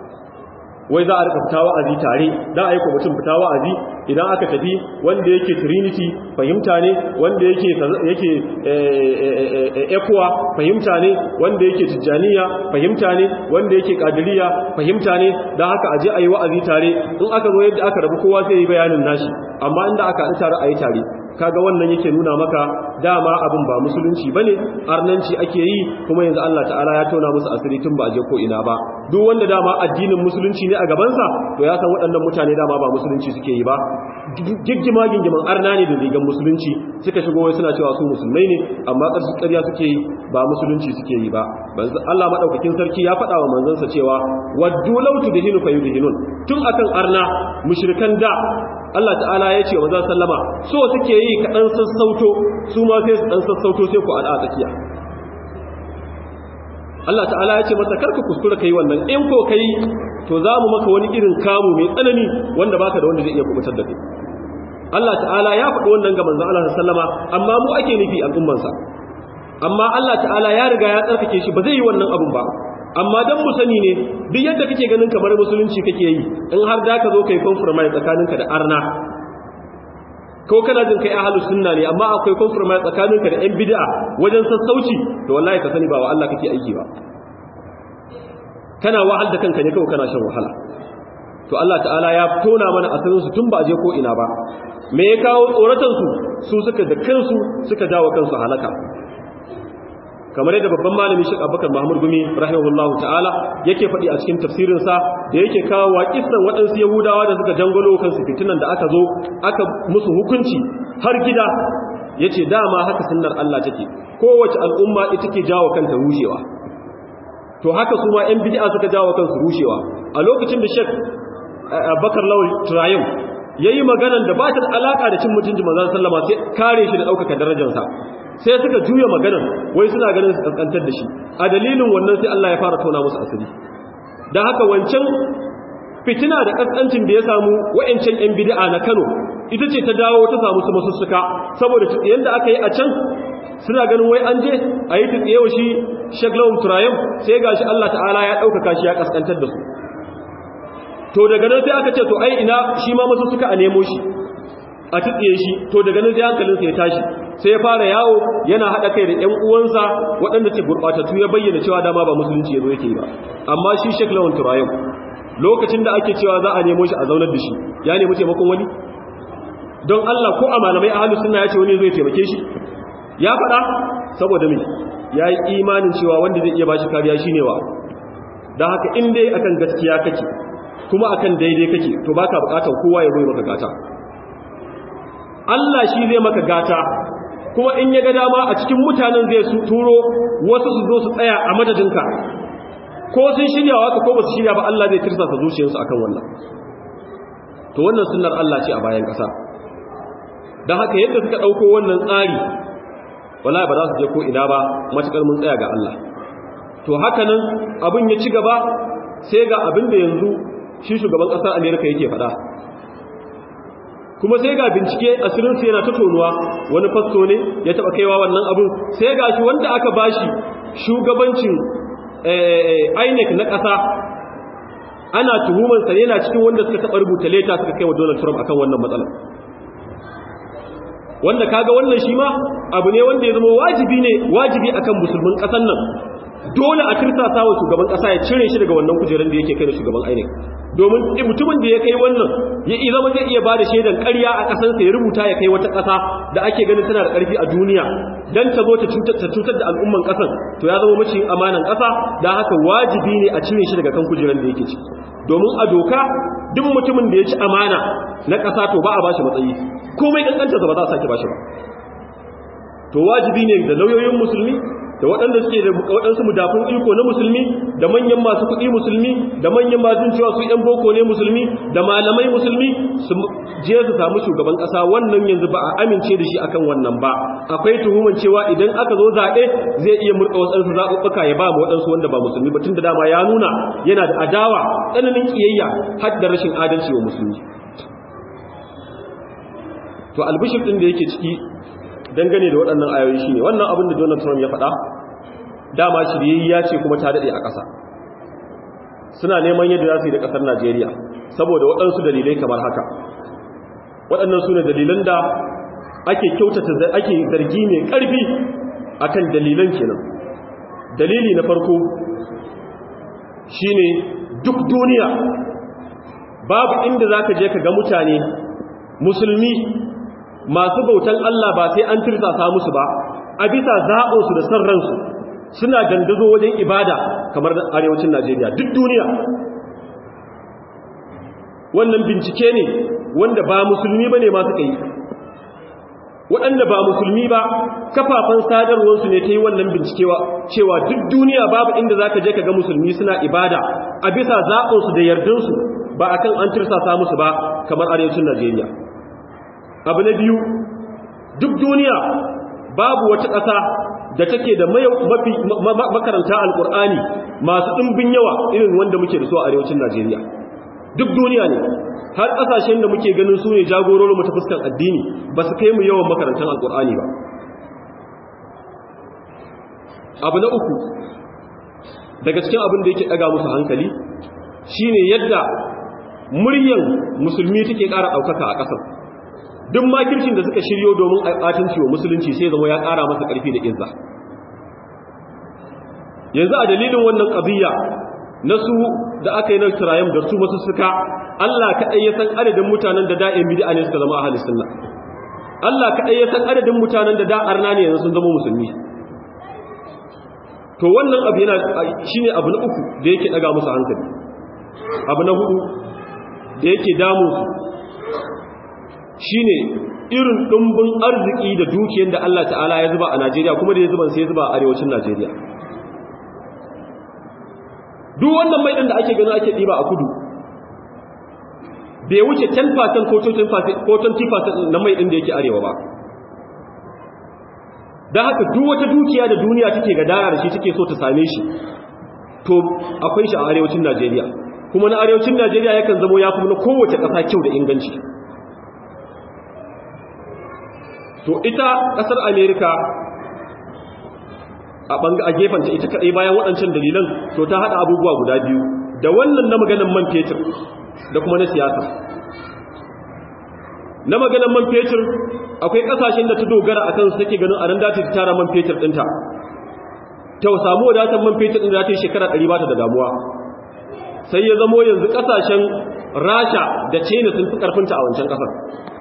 wai za a rika fita wa'azi tare dan ayi ko mutum fita wa'azi idan aka tafi wanda yake trinity fahimta ne wanda yake yake ekwa fahimta ne wanda yake tijjaniya fahimta ne wanda yake kadiriya fahimta ne dan haka aje ayi wa'azi tare in aka zo yadda aka rabu kowa sai yi bayanin nashi amma inda aka haɗu tare ayi tare kaga wannan yake nuna maka dama abin ba musulunci bane arnanci ake yi kuma yanzu Allah ta'ala ya tona musu asiri tun ba a je ko ina ba duk wanda dama addinin musulunci ne a gabansa to ya san waɗannan mutane dama ba musulunci suke yi ba giggima gingiman arna ne da rigan musulunci suka shigo wai suna cewa su musulmai ne amma ƙarsu ƙarya suke yi ba musulunci suke yi ba Allah madaukakin sarki ya faɗa wa manzansa cewa waddu law tudhinu fayudhinun tun akan arna mushrikan da Allah ta'ala ya ce wa manzon sallama so suke yi ka dan sassauto su ma sai su dan sassauto sai ku al'a tsakiya Allah ta'ala ya ce masa karka kuskura kai wannan in ko kai to za mu maka wani irin kamu mai tsanani wanda baka da wanda zai iya kubutar da kai Allah ta'ala ya faɗi wannan ga manzon Allah sallama amma mu ake nufi al'ummansa amma Allah ta'ala ya riga ya tsarkake shi ba zai yi wannan abun ba amma dan mu sani ne duk yadda kake ganin kamar musulunci kake yi in har da ka zo kai compromise tsakaninka da arna ko kana jin kai ahlus sunna ne amma akwai compromise tsakaninka da yan bid'a wajen sassauci to wallahi ka sani ba wa Allah kake aiki ba kana wahal da kanka ne kawai kana shan wahala to Allah ta'ala ya tona mana asirin su tun ba je ko ina ba me ya kawo tsoratan su su suka da kansu suka dawo kansu halaka kamar yadda babban malami Sheikh Abubakar Mahmud Gumi rahimahullahu ta'ala yake faɗi a cikin tafsirin sa da yake kawo waƙisan waɗansu Yahudawa da suka jangalo kansu fitinan da aka zo aka musu hukunci har gida yace dama haka sunnar Allah take kowace al'umma ita ke jawo kanta rushewa to haka su ma 'yan bid'a suka jawo kansu rushewa a lokacin da Sheikh Abubakar Lawal Turayim yayi maganan da ba ta da alaka da cin mutunci manzon sallama sai kare shi da ɗaukaka darajarsa sai suka juya maganar wai suna ganin su kaskantar da shi a dalilin wannan sai Allah ya fara tona musu asiri dan haka wancan fitina da kaskancin da ya samu wa'ancan yan bid'a na Kano ita ce ta dawo ta samu su masussuka saboda yanda aka yi a can suna ganin wai an je a yi tsiyewa shi shaglawun turayen sai ga shi Allah ta'ala ya ɗaukaka shi ya ƙasƙantar da su to daga nan sai aka ce to ai ina shi ma masu suka a nemo shi a tsiye shi to daga nan sai hankalinsa ya tashi sai ya fara yawo yana haɗa kai da ƴan uwansa waɗanda ce gurɓatattu ya bayyana cewa dama ba musulunci ya zo yake yi ba amma shi shaglawun turayen lokacin da ake cewa za a nemo shi a zaunar da shi ya nemi taimakon wani don Allah ko a malamai ahlus sunna ya ce wani zai taimake shi ya faɗa saboda mai ya yi imanin cewa wanda zai iya ba shi kariya shi ne wa don haka in dai akan gaskiya kake kuma akan daidai kake to baka bukatar kowa ya zo maka gata Allah shi zai maka gata kuma in ya ga dama a cikin mutanen zai su turo wasu su zo su tsaya a madadinka ko sun shirya waka ko ba su shirya ba Allah zai tirsasa zuciyarsu akan wannan to wannan sunnar Allah ce a bayan ƙasa don haka yadda suka ɗauko wannan tsari wala ba za su je ko ina ba matukar mun tsaya ga Allah to haka nan abin ya ci gaba sai ga abin da yanzu shi shugaban ƙasar Amerika yake faɗa kuma sai ga bincike asirin su yana ta tonuwa wani fasto ne ya taɓa kaiwa wannan abin sai ga shi wanda aka bashi shugabancin INEC na ƙasa ana tuhumansa yana cikin wanda suka taɓa rubuta leta suka kai wa Donald Trump akan wannan matsalar wanda kaga wannan shi ma abu ne wanda ya zama wajibi ne wajibi akan musulmin kasan nan dole a tirsasa wa shugaban kasa ya cire shi daga wannan kujerar da yake kai da shugaban ainihin domin mutumin da ya kai wannan ya zama zai iya bada shaidan ƙarya a ƙasansa ya rubuta ya kai wata ƙasa da ake ganin tana da ƙarfi a duniya dan ta zo ta cutar da al'umman ƙasan to ya zama maciyin amanan ƙasa da haka wajibi ne a cire shi daga kan kujerar da yake ciki domin a doka duk mutumin da ya ci amana na ƙasa to ba a bashi matsayi komai kankantarsa ba za a sake bashi ba to wajibi ne da lauyoyin musulmi da waɗanda suke da waɗansu mudafin iko na musulmi da manyan masu kuɗi musulmi da manyan masu cewa su ‘yan boko ne musulmi da malamai musulmi su je su samu shugaban ƙasa wannan yanzu ba a amince da shi akan wannan ba akwai tuhuman cewa idan aka zo zaɓe zai iya murɗa waɗansu zaɓuɓɓuka ya ba mu waɗansu wanda ba musulmi ba tun da dama ya nuna yana da adawa tsananin ƙiyayya har da rashin adalci wa musulmi to albishir ɗin da yake ciki dangane da waɗannan ayoyi shine wannan abin da Donald Trump ya faɗa dama shiryayya ce kuma ta daɗe a ƙasa suna neman yadda za su yi da ƙasar Najeriya saboda waɗansu dalilai kamar haka waɗannan su ne dalilan da ake kyautata ake zargi mai ƙarfi akan dalilan kenan dalili na farko shine duk duniya babu inda za ka je ka ga mutane musulmi masu bautan Allah ba sai an tirsasa musu ba a bisa zaɓinsu da san ransu suna dandazo wajen ibada kamar arewacin Najeriya duk duniya wannan bincike ne wanda ba musulmi ba ne masu kai waɗanda ba musulmi ba kafafen sadarwarsu ne ta yi wannan bincikewa cewa duk duniya babu inda za ka je ka ga musulmi suna ibada a bisa zaɓinsu da yardansu ba a kan an tirsasa musu ba kamar arewacin Najeriya abu na biyu duk duniya babu wata ƙasa da take da mafi makaranta alƙur'ani masu ɗimbin yawa irin wanda muke da su a arewacin najeriya duk duniya ne har ƙasashen da muke ganin su ne jagororin mu ta fuskar addini ba su kai mu yawan makarantar alƙur'ani ba abu na uku daga cikin abin da yake ɗaga musu hankali shine yadda muryan musulmi take ƙara ɗaukaka a ƙasar duk makircin da suka shiryo domin ɓatanci wa musulunci sai zama ya ƙara masa ƙarfi da izza yanzu a dalilin wannan ƙabiya na su da aka yi na turayen da su masu suka Allah kaɗai ya san adadin mutanen da da'in bid'a ne suka zama a halin sunna Allah kaɗai ya san adadin mutanen da da'ar na ne yanzu sun zama musulmi to wannan abu yana shine abu na uku da yake ɗaga musu hankali abu na hudu da yake damu su shine irin ɗumbin arziki da dukiyar da Allah ta'ala ya zuba a Najeriya kuma da ya zuba sai ya zuba a arewacin Najeriya duk wannan mai da ake gani ake ɗiba a kudu bai wuce 10% ko 20% na mai ɗin da yake arewa ba don haka duk wata dukiya da duniya take gadara da shi take so ta same shi to akwai shi a arewacin Najeriya kuma na arewacin najeriya yakan zamo ya kuma na kowace ƙasa kyau da inganci to ita ƙasar amerika a gefanta ita kaɗai bayan waɗancan dalilan to ta haɗa abubuwa guda biyu da wannan na maganan man fetur da kuma na siyasa na maganan man fetur akwai ƙasashen da ta dogara a kansu take ganin a nan dace ta tara man fetur ɗinta ta samu wadatar man fetur ɗin da ta yi shekara ɗari ba ta da damuwa sai ya zamo yanzu ƙasashen rasha da china sun fi ƙarfinta a wancan ƙasar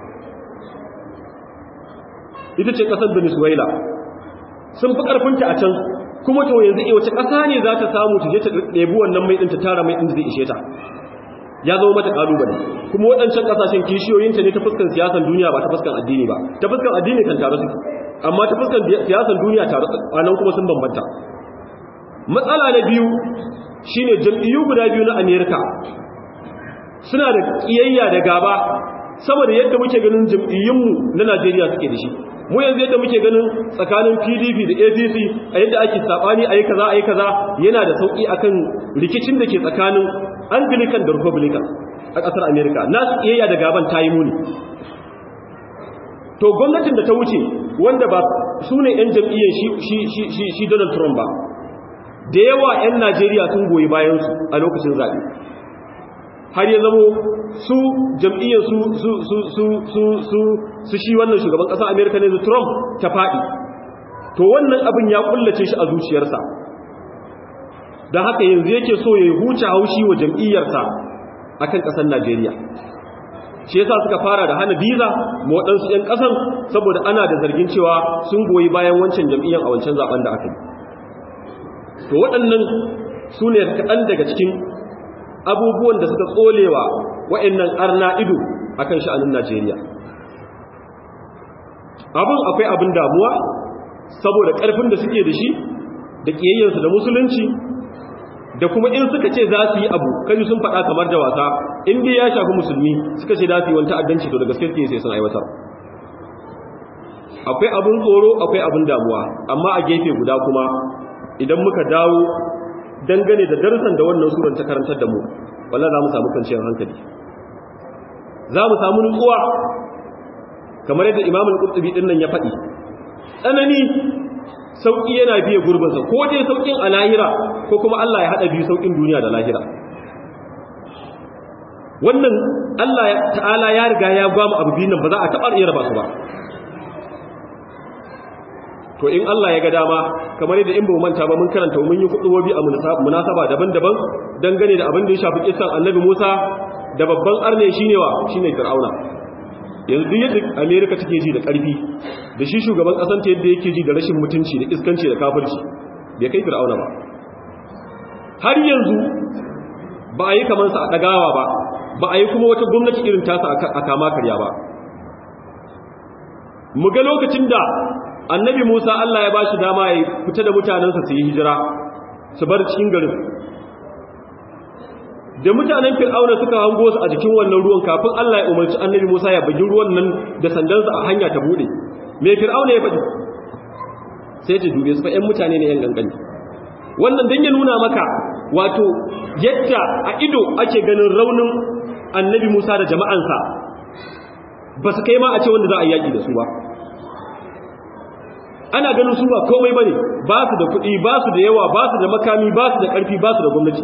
ita ce ƙasar venezuela sun fi ƙarfinta a can kuma to yanzu e wace ƙasa ne za ta samu ta je ta ɗebi wannan mai ɗin ta tara mai ɗin zai ishe ta ya zama mata ƙalubale kuma waɗancan ƙasashen kishiyoyinta ne ta fuskan siyasan duniya ba ta fuskan addini ba ta fuskan addini kan tare suke amma ta fuskan siyasan duniya tare a nan kuma sun bambanta matsala na biyu shine jam'iyyu guda biyu na amerika suna da ƙiyayya da gaba saboda yadda muke ganin jam'iyyunmu na najeriya suke da shi mu yanzu yadda muke ganin tsakanin pdp da apc a yadda ake sabani a yi kaza a yi kaza yana da sauƙi akan rikicin da ke tsakanin anglican da republican a ƙasar america nasu iyayya da gaban ta yi muni to gwamnatin da ta wuce wanda ba su ne 'yan jam'iyyar shi donald trump ba da yawa 'yan najeriya sun goyi bayansu a lokacin zaɓe har ya zamo su jam'iyyar su su su su su su su shi wannan shugaban ƙasar Amerika ne Trump ta faɗi to wannan abin ya kullace shi a zuciyarsa don haka yanzu yake so ya huce haushi wa jam'iyyarsa akan ƙasar Najeriya shi yasa suka fara da hana biza ma waɗansu 'yan ƙasan saboda ana da zargin cewa sun goyi bayan wancan jam'iyyar a wancan zaben da aka yi to waɗannan su ne kaɗan daga cikin abubuwan da suka tsolewa wa'annan arna ido akan sha'anin Najeriya abin akwai abin damuwa saboda ƙarfin da suke da shi da ƙiyayyarsu da musulunci da kuma in suka ce za su yi abu kaji sun faɗa kamar da wasa in dai ya shafi musulmi suka ce za su yi wani ta'addanci to da gaske sai sun aiwatar akwai abin tsoro akwai abin damuwa amma a gefe guda kuma idan muka dawo dangane da darsan da wannan suran ta karantar da mu wallahi za mu samu kwanciyar hankali za mu samu nutsuwa kamar yadda imamul qurtubi din nan ya faɗi tsanani sauki yana biye gurbinsa ko dai saukin a lahira ko kuma Allah ya hada biyu saukin duniya da lahira wannan Allah ta'ala ya riga ya gwamu abu biyun nan ba za a taɓa iya raba su ba to in Allah ya ga dama kamar yadda in ba mu manta ba mun karanta mun yi kudubobi a munasaba daban-daban dangane da abin da ya shafi kissan Annabi Musa da babban arne shine wa shine Fir'auna yanzu duk yadda America take ji da karfi da shi shugaban kasan ta yadda yake ji da rashin mutunci da iskanci da kafirci bai kai Fir'auna ba har yanzu ba a yi kamar sa a dagawa ba ba a yi kuma wata gwamnati irin tasa a kama karya ba mu ga lokacin da annabi Musa Allah ya bashi dama ya fita da mutanensa su yi hijira su bar cikin garin da mutanen Fir'auna suka hango su a jikin wannan ruwan kafin Allah ya umarci annabi Musa ya bugi ruwan nan da sandansa a hanya ta bude me Fir'auna ya faɗi sai ta dube su fa ƴan mutane ne ƴan gangani wannan dan ya nuna maka wato yadda a ido ake ganin raunin annabi Musa da jama'ansa ba su kai ma a ce wanda za a yaki da su ba ana ganin su ba komai bane ba su da kuɗi ba su da yawa ba su da makami ba su da ƙarfi ba su da gwamnati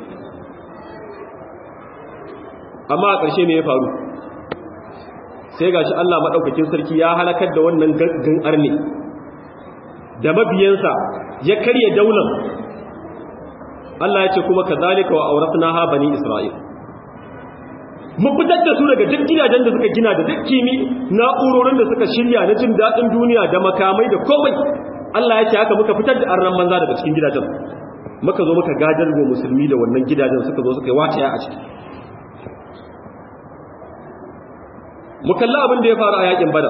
amma a ƙarshe ne ya faru sai gashi Allah maɗaukakin sarki ya halakar da wannan gaggan arne da mabiyansa ya karya daular Allah ya ce kuma kazalika wa auratnaha bani isra'il mun fitar da su daga duk gidajen da suka gina da duk kimi na'urorin da suka shirya na jin daɗin duniya da makamai da komai Allah ya ce haka muka fitar da arnan banza daga cikin gidajen muka zo muka gadar wa musulmi da wannan gidajen suka zo suka yi wataya a ciki mu kalla abin da ya faru a yakin bada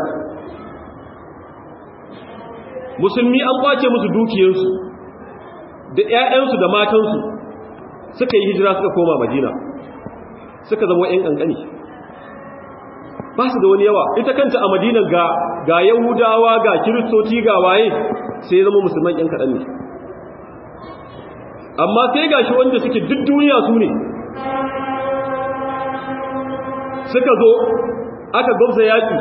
musulmi an kwace musu dukiyarsu da 'ya'yansu da matansu suka yi hijira suka koma madina suka zama ‘yan ƙanƙani ba su da wani yawa ita kanta a madina ga ga yahudawa ga kiristoci ga waye sai zama musulman ‘yan kaɗan ne amma sai ga shi wanda suke duk duniya su ne suka zo aka gwabza yaƙi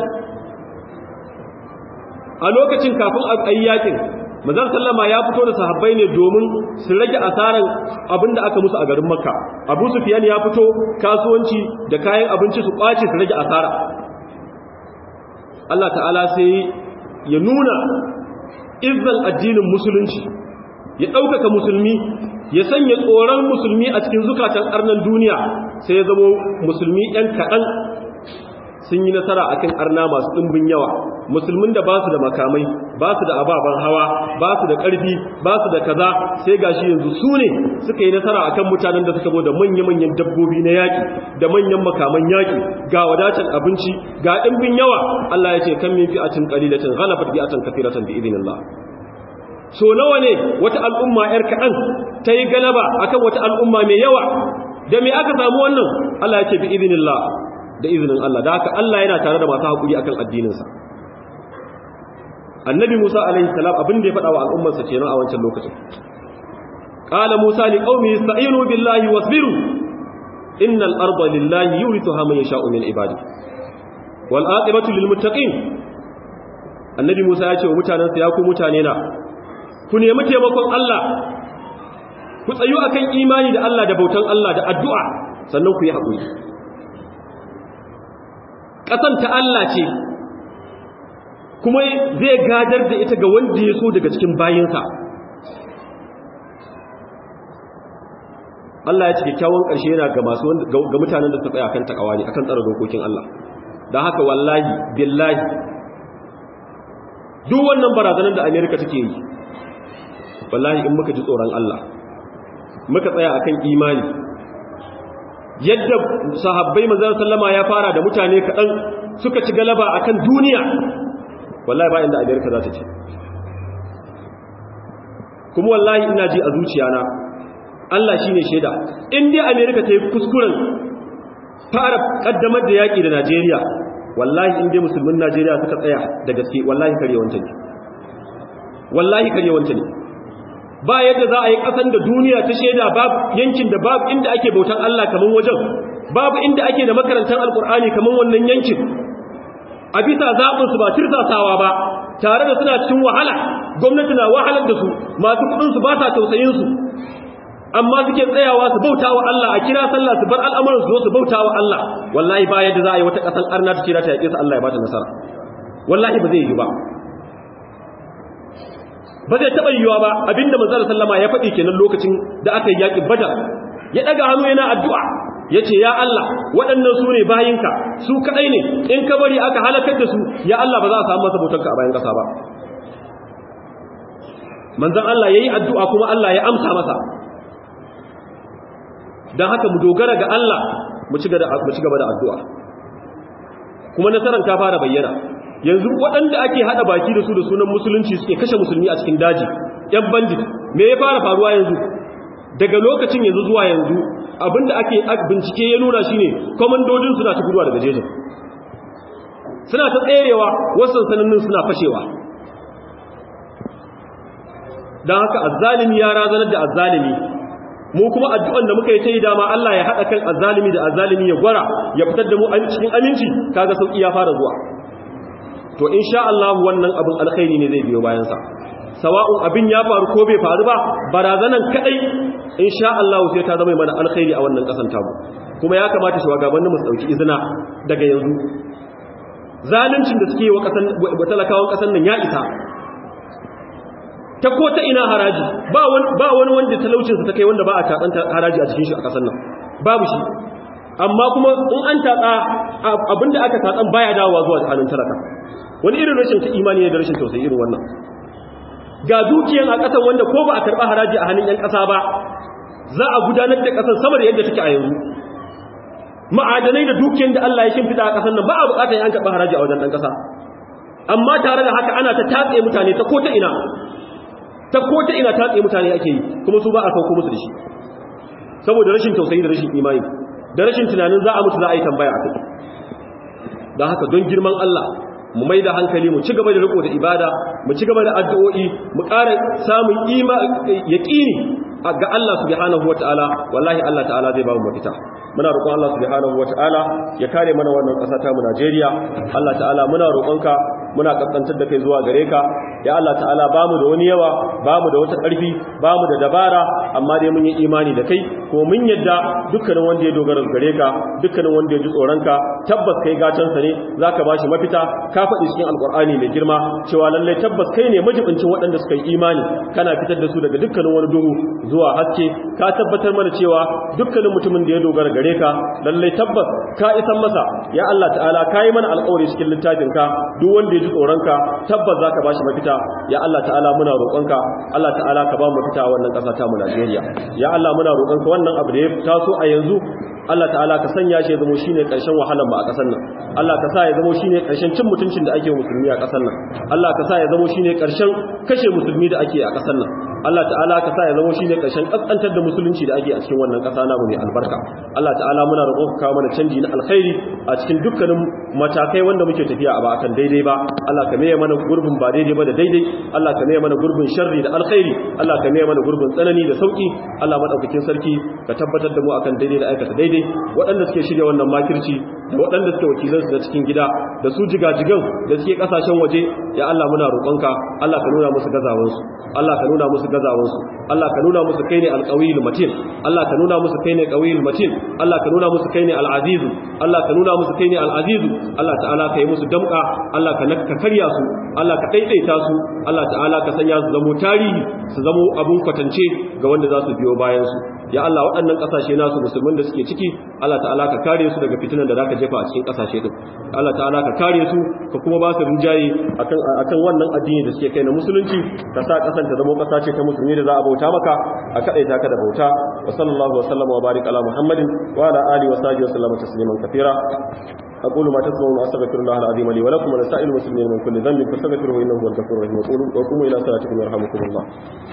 a lokacin kafin a yi yaƙin mazan sallama ya fito da sahabbai ne domin su rage asaran abinda aka musu a garin makka abu sufiyan ya fito kasuwanci da kayan abinci su kwace su rage asara Allah ta'ala sai ya nuna izzan addinin musulunci ya ɗaukaka musulmi ya sanya tsoron musulmi a cikin zukatan arnan duniya sai ya zamo musulmi ‘yan kaɗan sun yi nasara akan arna masu ɗimbin yawa musulmin da ba su da makamai ba su da ababen hawa ba su da ƙarfi ba su da kaza sai gashi yanzu su ne suka yi nasara akan mutanen da suka zo da manya-manyan dabbobi na yaƙi da manyan makaman yaƙi ga wadatar abinci ga ɗimbin yawa Allah ya ce kan min fi'atin qalilatin ghalabat bi'atan kathiratan bi idhnillah so nawa ne wata al'umma yar kaɗan ta yi galaba akan wata al'umma mai yawa da me aka samu wannan Allah ya ce bi idhnillah da izinin Allah da haka Allah yana tare da masu haƙuri akan addininsa annabi Musa alaihi salam abin da ya faɗa wa al'ummarsa kenan a wancan lokacin qala Musa li qaumi ista'inu billahi wasbiru innal arda lillahi yurithuha man yasha'u min ibadi wal aqibatu lil muttaqin annabi Musa ya ce wa mutanansa ya ku mutane na ku nemi taimakon Allah ku tsayu akan imani da Allah da bautan Allah da addu'a sannan ku yi haƙuri ƙasan ta Allah ce kuma zai gadar da ita ga wanda ya so daga cikin bayinsa Allah ya ce kyakkyawan ƙarshe yana ga masu ga mutanen da suka tsaya kan takawa ne akan tsara dokokin Allah don haka wallahi billahi duk wannan barazanar da Amerika take yi wallahi in muka ji tsoron Allah muka tsaya akan imani yadda sahabbai manzon sallama ya fara da mutane kaɗan suka ci galaba akan duniya wallahi ba inda amerika za ta ce kuma wallahi ina ji a zuciyana Allah shine shaida in dai amerika ta yi kuskuren fara kaddamar da yaƙi da najeriya wallahi in dai musulmin najeriya suka tsaya da gaske wallahi karyewanta ne wallahi karyewanta ne ba yadda za a yi ƙasan da duniya ta shaida babu yankin da babu inda ake bautan Allah kaman wajen babu inda ake da makarantar alkur'ani kaman wannan yankin a bisa zaɓinsu ba tirsasawa ba tare da suna cikin wahala gwamnati na wahalar da su masu kuɗinsu ba sa tausayinsu amma suke tsayawa su bauta wa Allah a kira sallah su bar al'amuran su zo su bauta wa Allah wallahi ba yadda za a yi wata ƙasan arna ta kira ta yaƙe su Allah ya ba ta nasara wallahi ba zai yi ba ba zai taɓa yiwuwa ba abinda manzala sallama ya faɗi kenan lokacin da aka yi yaƙin badar ya ɗaga hannu yana addu'a ya ce ya Allah waɗannan su ne bayinka su kaɗai ne in ka bari aka halakar da su ya Allah ba za a samu masa bautanka a bayan ƙasa ba manzan Allah ya yi addu'a kuma Allah ya amsa masa don haka mu dogara ga Allah mu ci gaba da addu'a kuma nasarar ta fara bayyana yanzu waɗanda ake haɗa baki da su da sunan musulunci suke kashe musulmi a cikin daji ‘yan bandit me ya fara faruwa yanzu daga lokacin yanzu zuwa yanzu abinda ake bincike ya nuna shine kwamandojin suna ta guduwa daga jejin suna ta tserewa wasu sanannin suna fashewa don haka azzalimi ya razanar da azzalimi mu kuma addu'an da muka yi ta yi dama Allah ya haɗa kan azzalimi da azzalimi ya gwara ya fitar da mu cikin aminci kaga sauƙi ya fara zuwa to insha Allah wannan abin alkhairi ne zai biyo bayansa sawa'un abin ya faru ko bai faru ba barazanan kadai insha Allah sai ta zama mana alkhairi a wannan kasan tamu kuma ya kamata shugabannin mu su dauki izina daga yanzu zaluncin da suke wa kasan talakawan kasan nan ya isa ta ko ta ina haraji ba wani ba wani wanda talaucin sa ta kai wanda ba a tatsan haraji a cikin shi a kasan nan babu shi amma kuma in an tatsa abinda aka tatsan baya dawowa zuwa hannun talaka wani irin rashin ta imani ne da rashin tausayi irin wannan ga dukiyan a ƙasar wanda ko ba a karɓa haraji a hannun 'yan ƙasa ba za a gudanar da ƙasar sama da yadda take a yanzu ma'adanai da dukiyan da Allah ya shimfiɗa a ƙasar nan ba a buƙatar yan karɓa haraji a wajen ɗan ƙasa amma tare da haka ana ta tatse mutane ta ko ta ina ta ko ta ina tatse mutane ake yi kuma su ba a sauko musu da shi saboda rashin tausayi da rashin imani da rashin tunanin za a mutu za a yi tambaya a kai don haka don girman Allah mu mai da hankali mu ci gaba da riko da ibada mu ci gaba da addu'o'i mu ƙara samun ima yaƙini ga Allah subhanahu wataala wallahi Allah ta'ala zai ba mu mafita muna roƙon Allah subhanahu wataala ya kare mana wannan ƙasa ta mu Najeriya Allah ta'ala muna roƙonka muna kaskantar da kai zuwa gare ka ya Allah ta'ala bamu da wani yawa bamu da wata ƙarfi bamu da dabara amma dai mun yi imani da kai ko mun yadda dukkanin wanda ya dogara gare ka dukkanin wanda ya ji tsoron ka tabbas kai gatansa ne zaka bashi mafita ka faɗi cikin alƙur'ani mai girma cewa lallai tabbas kai ne majibincin waɗanda suka yi imani kana fitar da su daga dukkanin wani duhu zuwa haske ka tabbatar mana cewa dukkanin mutumin da ya dogara gare ka lallai tabbas ka isan masa ya Allah ta'ala ka yi mana alƙawari cikin littafin ka duk wanda ya ji tsoronka tabbas zaka bashi mafita ya Allah ta'ala muna roƙonka Allah ta'ala ka ba mu mafita a wannan ƙasa ta mu Najeriya ya Allah muna roƙonka wannan abu da ya taso a yanzu Allah ta'ala ka sanya shi ya zama shine ƙarshen wahalar mu a ƙasar nan Allah ka sa ya zama shine ƙarshen cin mutuncin da ake wa musulmi a ƙasar nan Allah ka sa ya zama shine ƙarshen kashe musulmi da ake a ƙasar nan Allah ta'ala ka sa ya zama shine ƙarshen kaskantar da musulunci da ake a cikin wannan ƙasa namu mai albarka Allah ta'ala muna roƙon ka kawo mana canji na alkhairi a cikin dukkanin matakai wanda muke tafiya a ba akan daidai ba Allah ka maye mana gurbin ba daidai ba da daidai Allah ka maye mana gurbin sharri da alkhairi Allah ka maye mana gurbin tsanani da sauki Allah madaukakin sarki ka tabbatar da mu akan daidai da aikata daidai waɗanda suke shirya wannan makirci da waɗanda suke wakilansu da cikin gida da su jigajigan da suke ƙasashen waje ya Allah muna roƙonka Allah ka nuna musu gazawansu Allah ka nuna musu gazawansu Allah ka nuna musu kai ne alqawiyul matin Allah ka nuna musu kai ne qawiyul matin Allah ka nuna musu kai ne al-aziz Allah ka nuna musu kai ne al-aziz Allah ta'ala ka yi musu damka Allah ka ka karya su Allah ka daidaita su Allah ta'ala ka sanya su zamo tarihi su zamo abun kwatance ga wanda za su biyo bayan su ya Allah waɗannan ƙasashe nasu musulmin da suke ciki Allah ta'ala ka kare su daga fitinan da zaka jefa a cikin ƙasashe din Allah ta'ala ka kare su ka kuma ba su rinjaye akan akan wannan addini da suke kai na musulunci ka sa ƙasar ta zama ƙasa ce ta musulmi da za a bauta maka a kadaita ka da bauta wa sallallahu wa sallama wa barik ala muhammadin wa ala alihi wa sahbihi wa sallama tasliman kathira أقول ما تسمعون أستغفر الله العظيم لي ولكم ولسائر المسلمين من كل ذنب فاستغفروه إنه هو الغفور الرحيم وقوموا إلى صلاتكم يرحمكم الله